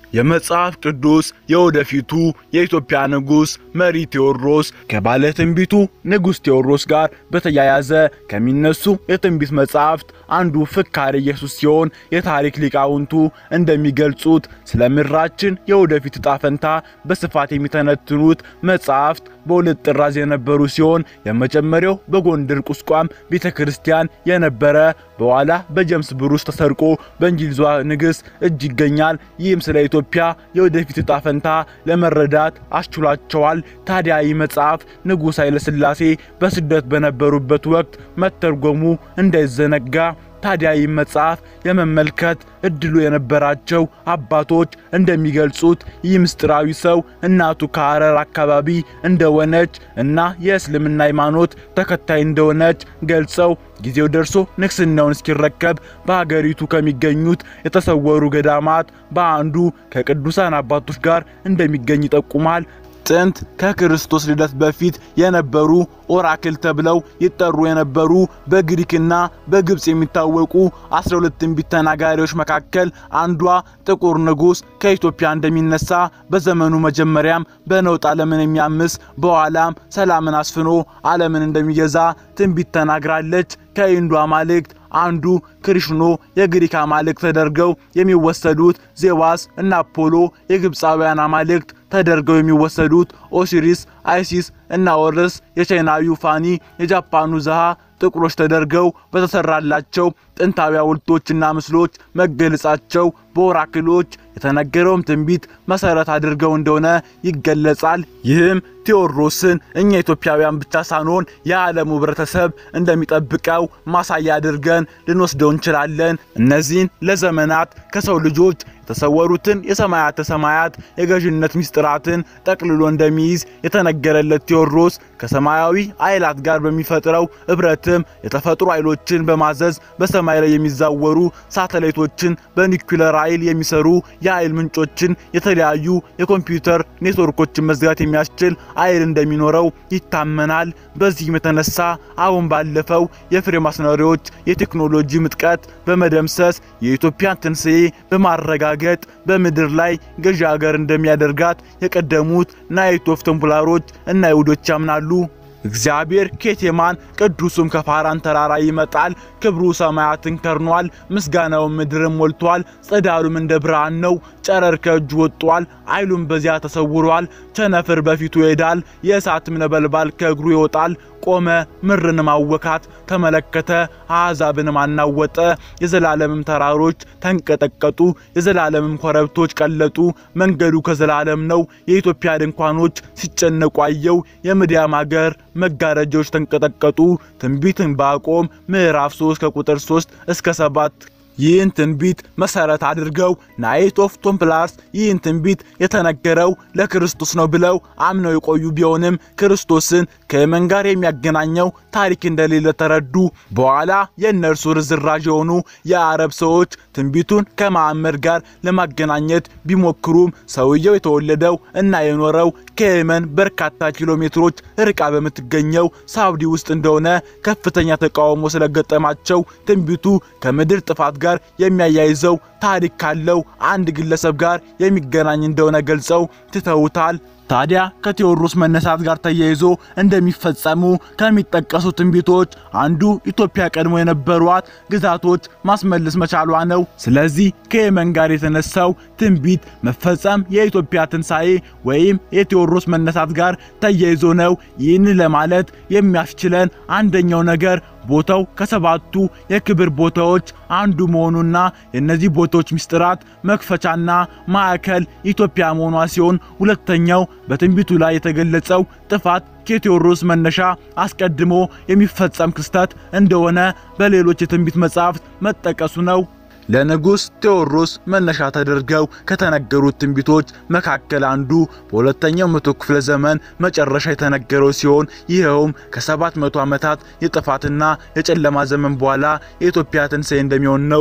የመጽሐፍ ቅዱስ የወደፊቱ የኢትዮጵያ ንጉሥ መሪ ቴዎድሮስ ከባለ ትንቢቱ ንጉሥ ቴዎድሮስ ጋር በተያያዘ ከሚነሱ የትንቢት መጽሐፍት አንዱ ፍካሬ ኢየሱስ ሲሆን የታሪክ ሊቃውንቱ እንደሚገልጹት ስለ ምድራችን የወደፊት ዕጣ ፈንታ በስፋት የሚተነትኑት መጽሐፍት በሁለት ጥራዝ የነበሩ ሲሆን የመጀመሪያው በጎንደር ቁስቋም ቤተ ክርስቲያን የነበረ በኋላ በጀምስ ብሩስ ተሰርቆ በእንግሊዟ ንግሥት እጅ ይገኛል። ይህም ስለ ኢትዮጵያ የወደፊት ዕጣ ፈንታ ለመረዳት አስችሏቸዋል። ታዲያ ይህ መጽሐፍ ንጉሥ ኃይለ ሥላሴ በስደት በነበሩበት ወቅት መተርጎሙ እንዳይዘነጋ ታዲያ ይህ መጽሐፍ የመመልከት እድሉ የነበራቸው አባቶች እንደሚገልጹት ይህ ምስጢራዊ ሰው እናቱ ከሐረር አካባቢ እንደሆነች እና የእስልምና ሃይማኖት ተከታይ እንደሆነች ገልጸው ጊዜው ደርሶ ንግስናውን እስኪረከብ በሀገሪቱ ከሚገኙት የተሰወሩ ገዳማት በአንዱ ከቅዱሳን አባቶች ጋር እንደሚገኝ ይጠቁማል። ጥንት ከክርስቶስ ልደት በፊት የነበሩ ኦራክል ተብለው ይጠሩ የነበሩ በግሪክና በግብፅ የሚታወቁ 12 ትንቢት ተናጋሪዎች መካከል አንዷ ጥቁር ንጉሥ ከኢትዮጵያ እንደሚነሳ በዘመኑ መጀመሪያም በነውጥ ዓለምን የሚያምስ በኋላም ሰላምን አስፍኖ ዓለምን እንደሚገዛ ትንቢት ተናግራለች። ከሂንዱ አማልክት አንዱ ክሪሽኖ የግሪክ አማልክት ተደርገው የሚወሰዱት ዜዋስ እና አፖሎ የግብፃውያን አማልክት ተደርገው የሚወሰዱት ኦሲሪስ፣ አይሲስ እና ኦርስ የቻይናዊው ፋኒ የጃፓኑ ዘሃ ጥቁሮች ተደርገው በተሰራላቸው ጥንታዊ ሐውልቶችና ምስሎች መገለጻቸው በኦራክሎች የተነገረውም ትንቢት መሰረት አድርገው እንደሆነ ይገለጻል። ይህም ቴዎድሮስን እኛ ኢትዮጵያውያን ብቻ ሳንሆን የዓለሙ ሕብረተሰብ እንደሚጠብቀው ማሳያ አድርገን ልንወስደው እንችላለን። እነዚህን ለዘመናት ከሰው ልጆች የተሰወሩትን የሰማያተ ሰማያት የገዥነት ምስጢራትን ጠቅልሎ እንደሚይዝ የተነገረለት ቴዎድሮስ ከሰማያዊ ኃይላት ጋር በሚፈጥረው ኅብረትም የተፈጥሮ ኃይሎችን በማዘዝ በሰማይ ላይ የሚዛወሩ ሳተላይቶችን በኒኩለር ኃይል የሚሰሩ የኃይል ምንጮችን፣ የተለያዩ የኮምፒውተር ኔትወርኮችን መዝጋት የሚያስችል ኃይል እንደሚኖረው ይታመናል። በዚህም የተነሳ አሁን ባለፈው የፍሬ ማስነሪዎች የቴክኖሎጂ ምጥቀት በመደምሰስ የኢትዮጵያን ትንሣኤ በማረጋገጥ በምድር ላይ ገዢ ሀገር እንደሚያደርጋት የቀደሙት ናይት ኦፍ ቴምፕላሮች እና አይሁዶች ያምናሉ። እግዚአብሔር ኬቴማን ቅዱሱም ከፋራን ተራራ ይመጣል። ክብሩ ሰማያትን ከርኗል፣ ምስጋናውን ምድርን ሞልቷል። ጸዳሉም እንደ ብርሃን ነው። ጨረር ከእጁ ወጥቷል፣ ኃይሉም በዚያ ተሰውሯል። ቸነፍር በፊቱ ይሄዳል፣ የእሳትም ነበልባል ከእግሩ ይወጣል። ቆመ፣ ምድርንም አወካት፣ ተመለከተ፣ አሕዛብንም አናወጠ። የዘላለምም ተራሮች ተንቀጠቀጡ፣ የዘላለምም ኮረብቶች ቀለጡ። መንገዱ ከዘላለም ነው። የኢትዮጵያ ድንኳኖች ሲጨነቁ አየው። የምድያም አገር መጋረጃዎች ተንቀጠቀጡ። ትንቢት ዕንባቆም ምዕራፍ 3 ከቁጥር 3 እስከ 7 ይህን ትንቢት መሰረት አድርገው ናይት ኦፍ ቴምፕላርስ ይህን ትንቢት የተነገረው ለክርስቶስ ነው ብለው አምነው የቆዩ ቢሆንም ክርስቶስን ከየመን ጋር የሚያገናኘው ታሪክ እንደሌለ ተረዱ። በኋላ የእነርሱ ርዝራዥ የሆኑ የአረብ ሰዎች ትንቢቱን ከመሐመድ ጋር ለማገናኘት ቢሞክሩም ሰውየው የተወለደው እና የኖረው ከየመን በርካታ ኪሎ ሜትሮች ርቃ በምትገኘው ሳውዲ ውስጥ እንደሆነ ከፍተኛ ተቃውሞ ስለገጠማቸው ትንቢቱ ከምድር ጥፋት ጋር የሚያያይዘው ታሪክ ካለው አንድ ግለሰብ ጋር የሚገናኝ እንደሆነ ገልጸው ትተውታል። ታዲያ ከቴዎድሮስ መነሳት ጋር ተያይዞ እንደሚፈጸሙ ከሚጠቀሱ ትንቢቶች አንዱ ኢትዮጵያ ቀድሞ የነበሯት ግዛቶች ማስመለስ መቻሏ ነው። ስለዚህ ከየመን ጋር የተነሳው ትንቢት መፈጸም የኢትዮጵያ ትንሣኤ ወይም የቴዎድሮስ መነሳት ጋር ተያይዞ ነው። ይህን ለማለት የሚያስችለን አንደኛው ነገር ቦታው ከሰባቱ የክብር ቦታዎች አንዱ መሆኑና የእነዚህ ቦታዎች ምስጢራት መክፈቻና ማዕከል ኢትዮጵያ መሆኗ ሲሆን ሁለተኛው በትንቢቱ ላይ የተገለጸው ጥፋት ከቴዎድሮስ መነሻ አስቀድሞ የሚፈጸም ክስተት እንደሆነ በሌሎች የትንቢት መጻሕፍት መጠቀሱ ነው። ለንጉሥ ቴዎድሮስ መነሻ ተደርገው ከተነገሩት ትንቢቶች መካከል አንዱ በሁለተኛው መቶ ክፍለ ዘመን መጨረሻ የተነገረው ሲሆን ይኸውም ከሰባት መቶ ዓመታት የጥፋትና የጨለማ ዘመን በኋላ የኢትዮጵያ ትንሣኤ እንደሚሆን ነው።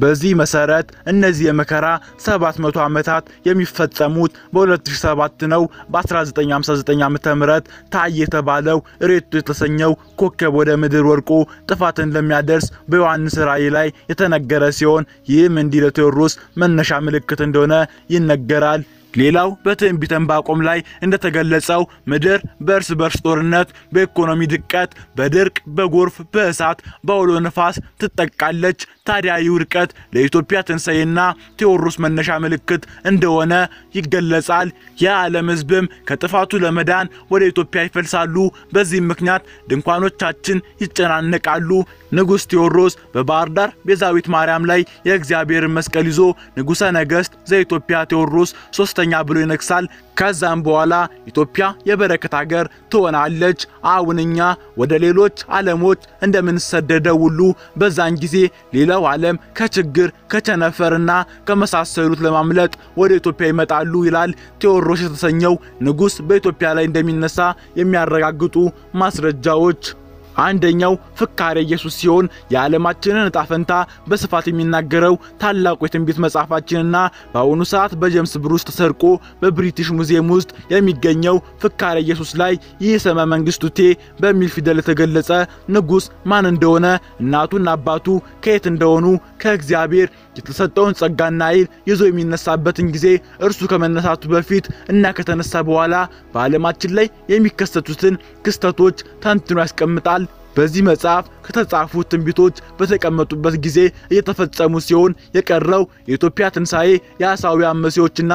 በዚህ መሰረት እነዚህ የመከራ 700 ዓመታት የሚፈጸሙት በ2007 ነው። በ1959 ዓ.ም ታየ የተባለው ሬቶ የተሰኘው ኮከብ ወደ ምድር ወድቆ ጥፋትን ለሚያደርስ በዮሐንስ ራእይ ላይ የተነገረ ሲሆን ይህም እንዲህ ለቴዎድሮስ መነሻ ምልክት እንደሆነ ይነገራል። ሌላው በትንቢተ ዕንባቆም ላይ እንደተገለጸው ምድር በእርስ በርስ ጦርነት፣ በኢኮኖሚ ድቀት፣ በድርቅ፣ በጎርፍ፣ በእሳት፣ በአውሎ ነፋስ ትጠቃለች። ታዲያ ይህ ውድቀት ለኢትዮጵያ ትንሣኤና ቴዎድሮስ መነሻ ምልክት እንደሆነ ይገለጻል። የዓለም ሕዝብም ከጥፋቱ ለመዳን ወደ ኢትዮጵያ ይፈልሳሉ። በዚህም ምክንያት ድንኳኖቻችን ይጨናነቃሉ። ንጉሥ ቴዎድሮስ በባህር ዳር ቤዛዊት ማርያም ላይ የእግዚአብሔርን መስቀል ይዞ ንጉሠ ነገሥት ዘኢትዮጵያ ቴዎድሮስ ሶስተኛ ብሎ ይነግሳል። ከዛም በኋላ ኢትዮጵያ የበረከት ሀገር ትሆናለች። አሁን እኛ ወደ ሌሎች ዓለሞች እንደምንሰደደው ሁሉ በዛን ጊዜ ሌላው ዓለም ከችግር ከቸነፈርና ከመሳሰሉት ለማምለጥ ወደ ኢትዮጵያ ይመጣሉ ይላል። ቴዎድሮስ የተሰኘው ንጉሥ በኢትዮጵያ ላይ እንደሚነሳ የሚያረጋግጡ ማስረጃዎች አንደኛው ፍካሬ ኢየሱስ ሲሆን የዓለማችንን እጣ ፈንታ በስፋት የሚናገረው ታላቁ የትንቢት መጽሐፋችንና በአሁኑ ሰዓት በጀምስ ብሩስ ተሰርቆ በብሪቲሽ ሙዚየም ውስጥ የሚገኘው ፍካሬ ኢየሱስ ላይ ይህ ስመ መንግስቱ ቴ በሚል ፊደል የተገለጸ ንጉሥ ማን እንደሆነ እናቱና አባቱ ከየት እንደሆኑ ከእግዚአብሔር የተሰጠውን ጸጋና ኃይል ይዞ የሚነሳበትን ጊዜ እርሱ ከመነሳቱ በፊት እና ከተነሳ በኋላ በዓለማችን ላይ የሚከሰቱትን ክስተቶች ተንትኖ ያስቀምጣል። በዚህ መጽሐፍ ከተጻፉት ትንቢቶች በተቀመጡበት ጊዜ እየተፈጸሙ ሲሆን የቀረው የኢትዮጵያ ትንሣኤ የአሳውያን መሲዎችና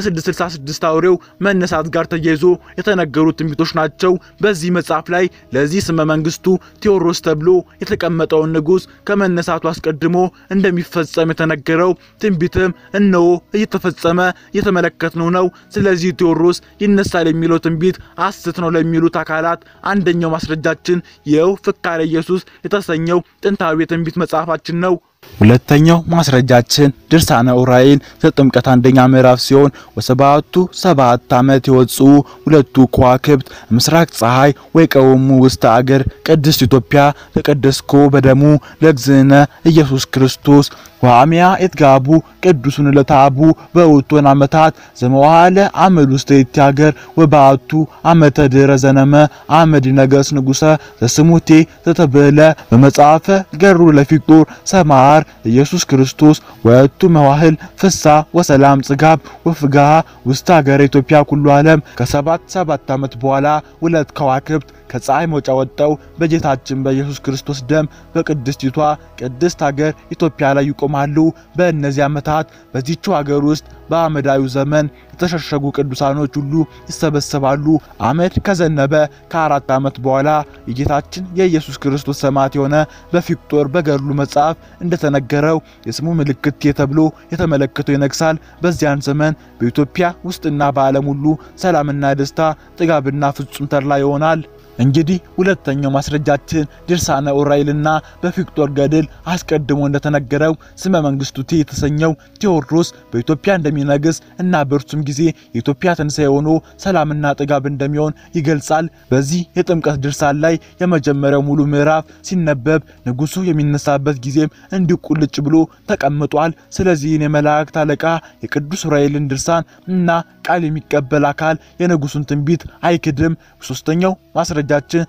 የ666 አውሬው መነሳት ጋር ተያይዞ የተነገሩ ትንቢቶች ናቸው። በዚህ መጽሐፍ ላይ ለዚህ ስመ መንግስቱ ቴዎድሮስ ተብሎ የተቀመጠውን ንጉሥ ከመነሳቱ አስቀድሞ እንደሚፈጸም የተነገረው ትንቢትም እነሆ እየተፈጸመ እየተመለከትነው ነው። ስለዚህ ቴዎድሮስ ይነሳል የሚለው ትንቢት ሐሰት ነው ለሚሉት አካላት አንደኛው ማስረጃችን ይኸው ፍካሬ ኢየሱስ የተሰኘው ጥንታዊ የትንቢት መጽሐፋችን ነው። ሁለተኛው ማስረጃችን ድርሳነ ዑራኤል ዘጥምቀት አንደኛ ምዕራፍ ሲሆን ወሰባቱ ሰባት ዓመት የወጹ ሁለቱ ከዋክብት ምስራቅ ፀሐይ ወይቀወሙ ውስተ አገር ቅድስት ኢትዮጵያ ተቀደስኮ በደሙ ለእግዝእነ ኢየሱስ ክርስቶስ ወአሚያ የትጋቡ ቅዱሱን ለታቡ በውቶን ዓመታት ዘመዋለ አመድ ውስተ ይእቲ ሀገር ወበአቱ ዓመተ ድኅረ ዘነመ አመድ ነገስ ንጉሰ ዘስሙቴ ዘተብህለ በመጽሐፈ ገሩ ለፊቅጦር ሰማር ኢየሱስ ክርስቶስ ወእቱ መዋህል ፍሳ ወሰላም ጽጋብ ወፍጋሃ ውስተ ሀገረ ኢትዮጵያ ኩሉ ዓለም ከሰባት ሰባት ዓመት በኋላ ሁለት ከዋክብት ከፀሐይ መውጫ ወጣው በጌታችን በኢየሱስ ክርስቶስ ደም በቅድስቲቷ ቅድስት ሀገር ኢትዮጵያ ላይ ይቆማሉ። በእነዚህ ዓመታት በዚችው ሀገር ውስጥ በአመዳዩ ዘመን የተሸሸጉ ቅዱሳኖች ሁሉ ይሰበሰባሉ። አመድ ከዘነበ ከአራት ዓመት በኋላ የጌታችን የኢየሱስ ክርስቶስ ሰማዕት የሆነ በፊቅጦር በገድሉ መጽሐፍ እንደተነገረው የስሙ ምልክት ተብሎ የተመለከተው ይነግሳል። በዚያን ዘመን በኢትዮጵያ ውስጥና በዓለም ሁሉ ሰላምና ደስታ፣ ጥጋብና ፍጹም ተድላ ይሆናል። እንግዲህ ሁለተኛው ማስረጃችን ድርሳነ ዑራኤልና በፊቅጦር ገድል አስቀድሞ እንደተነገረው ስመ መንግስቱ ቴ የተሰኘው ቴዎድሮስ በኢትዮጵያ እንደሚነግስ እና በእርሱም ጊዜ የኢትዮጵያ ትንሣኤ ሆኖ ሰላምና ጥጋብ እንደሚሆን ይገልጻል። በዚህ የጥምቀት ድርሳን ላይ የመጀመሪያው ሙሉ ምዕራፍ ሲነበብ ንጉሱ የሚነሳበት ጊዜም እንዲሁ ቁልጭ ብሎ ተቀምጧል። ስለዚህን የመላእክት አለቃ የቅዱስ ዑራኤልን ድርሳን እና ቃል የሚቀበል አካል የንጉሱን ትንቢት አይክድም። ሶስተኛው ማስረጃችን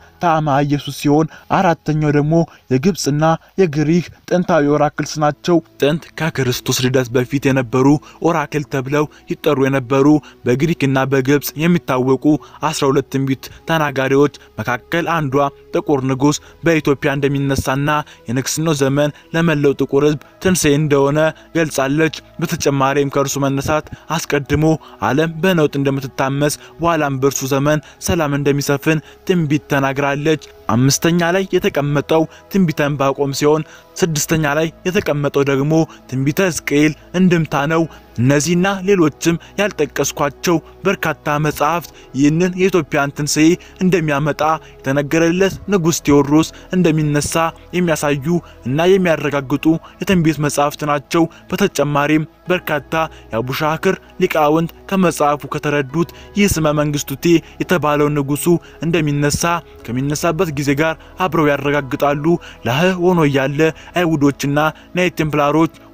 ታማ ኢየሱስ ሲሆን አራተኛው ደግሞ የግብፅና የግሪክ ጥንታዊ ኦራክልስ ናቸው። ጥንት ከክርስቶስ ልደት በፊት የነበሩ ኦራክል ተብለው ይጠሩ የነበሩ በግሪክና በግብፅ የሚታወቁ 12 ትንቢት ተናጋሪዎች መካከል አንዷ ጥቁር ንጉሥ በኢትዮጵያ እንደሚነሳና የንግስናው ዘመን ለመላው ጥቁር ሕዝብ ትንሣኤ እንደሆነ ገልጻለች። በተጨማሪም ከእርሱ መነሳት አስቀድሞ ዓለም በነውጥ እንደምትታመስ በኋላም በእርሱ ዘመን ሰላም እንደሚሰፍን ትንቢት ተናግራለች። አምስተኛ ላይ የተቀመጠው ትንቢተ ዕንባቆም ሲሆን ስድስተኛ ላይ የተቀመጠው ደግሞ ትንቢተ ሕዝቅኤል እንድምታ ነው። እነዚህና ሌሎችም ያልጠቀስኳቸው በርካታ መጽሐፍት ይህንን የኢትዮጵያን ትንሣኤ እንደሚያመጣ የተነገረለት ንጉሥ ቴዎድሮስ እንደሚነሳ የሚያሳዩ እና የሚያረጋግጡ የትንቢት መጽሐፍት ናቸው። በተጨማሪም በርካታ የአቡሻክር ሊቃውንት ከመጽሐፉ ከተረዱት ይህ ስመ መንግስቱ ቴ የተባለው ንጉሱ እንደሚነሳ ከሚነሳበት ጊዜ ጋር አብረው ያረጋግጣሉ። ላህ ሆኖ እያለ አይሁዶችና ናይት ቴምፕላሮች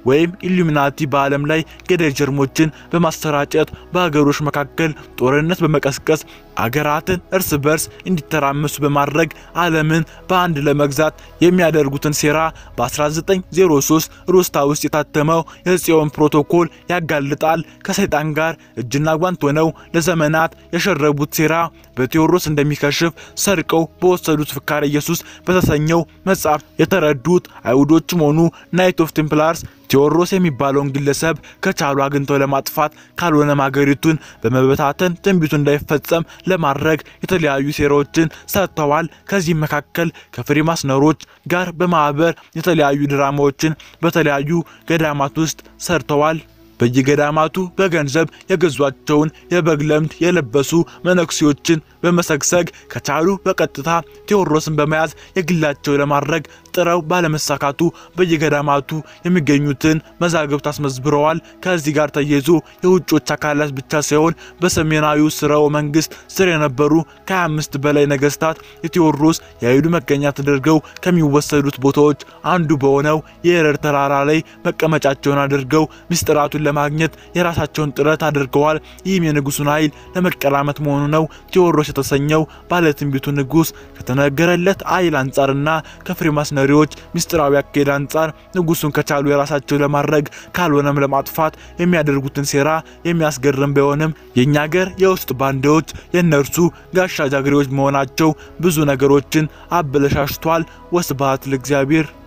ወይም ኢሉሚናቲ በዓለም ላይ ገዳይ ጀርሞችን በማሰራጨት በሀገሮች መካከል ጦርነት በመቀስቀስ አገራትን እርስ በርስ እንዲተራመሱ በማድረግ ዓለምን በአንድ ለመግዛት የሚያደርጉትን ሴራ በ1903 ሩስታ ውስጥ የታተመው የጽዮን ፕሮቶኮል ያጋልጣል። ከሰይጣን ጋር እጅና ጓንት ሆነው ለዘመናት የሸረቡት ሴራ በቴዎድሮስ እንደሚከሽፍ ሰርቀው በወሰዱት ፍካረ ኢየሱስ በተሰኘው መጽሐፍ የተረዱት አይሁዶችም ሆኑ ናይት ኦፍ ቴምፕላርስ ቴዎድሮስ የሚባለውን ግለሰብ ከቻሉ አግኝተው ለማጥፋት ካልሆነም ሀገሪቱን በመበታተን ትንቢቱ እንዳይፈጸም ለማድረግ የተለያዩ ሴራዎችን ሰርተዋል። ከዚህም መካከል ከፍሪማስነሮች ጋር በማህበር የተለያዩ ድራማዎችን በተለያዩ ገዳማት ውስጥ ሰርተዋል። በየገዳማቱ በገንዘብ የገዟቸውን የበግ ለምድ የለበሱ መነኩሴዎችን በመሰግሰግ ከቻሉ በቀጥታ ቴዎድሮስን በመያዝ የግላቸው ለማድረግ ጥረው ባለመሳካቱ በየገዳማቱ የሚገኙትን መዛግብት አስመዝብረዋል። ከዚህ ጋር ተያይዞ የውጮች አካላት ብቻ ሳይሆን በሰሜናዊው ስርወ መንግስት ስር የነበሩ ከ25 በላይ ነገስታት የቴዎድሮስ የኃይሉ መገኛ ተደርገው ከሚወሰዱት ቦታዎች አንዱ በሆነው የኤረር ተራራ ላይ መቀመጫቸውን አድርገው ምስጢራቱን ለማግኘት የራሳቸውን ጥረት አድርገዋል። ይህም የንጉሱን ኃይል ለመቀላመት መሆኑ ነው። ቴዎድሮስ የተሰኘው ባለትንቢቱ ንጉስ ከተነገረለት ኃይል አንጻርና ከፍሪማስ ነሪዎች ምስጢራዊ አካሄድ አንጻር ንጉሱን ከቻሉ የራሳቸው ለማድረግ ካልሆነም ለማጥፋት የሚያደርጉትን ሴራ የሚያስገርም ቢሆንም የእኛ ሀገር የውስጥ ባንዳዎች የእነርሱ ጋሻ ጃግሬዎች መሆናቸው ብዙ ነገሮችን አበለሻሽቷል። ወስብሐት ለእግዚአብሔር።